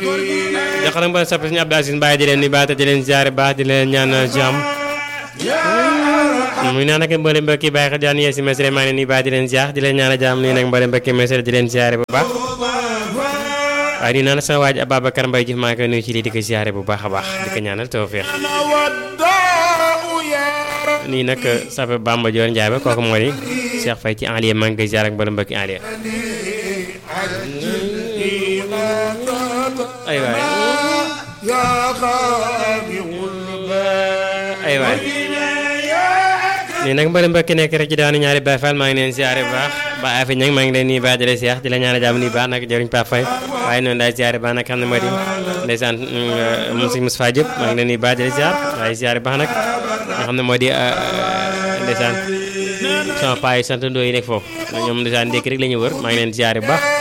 joxal ba soppe suñu Abdou Aziz Mbaye di leen nuyu baax te di leen ziare baax di leen ñaan jàmm muy naan ak mboolem mbokki bàyyi xel daan yee si mesre maa ngi leen nuyu baax di leen ziar di leen ñaan jàmm nii nag mboolem mbokki mesre di leen ziare bu baax waaye di naan sama waaj Ababacar Mbaye Diouf maa ngi koy nuyu ci lii di ko ziare bu baax a baax di ko ñaanal tawfeex nii nag sape Bamba Dior Ndiaye ba kooku moo di Cheikh Faye ci Alié maa ngi koy ziare ak mboolem mbokki Alié ay waay ay waay nii nag mbari mbokki nekk rek ci daanu ñaari Baye Fall maa ngi leen siyaare bu baax ba afi ñag maa ngi leen nii baax di la seex di la ñaan jàmm nii baax nag jëriñ Pape Faye waaye noonu daay siyaare baax nag xam ne moo di ndeysaan moom si Moustapha Diop maa ngi leen nii baax di la siyaar waaye siyaare baax nag nga xam ne moo di ndeysaan sama paa yi sant ndoo yi nekk foofu ñoom ndeysaan ndékki rek la ñu wër maa ngi leen siyaare bu baax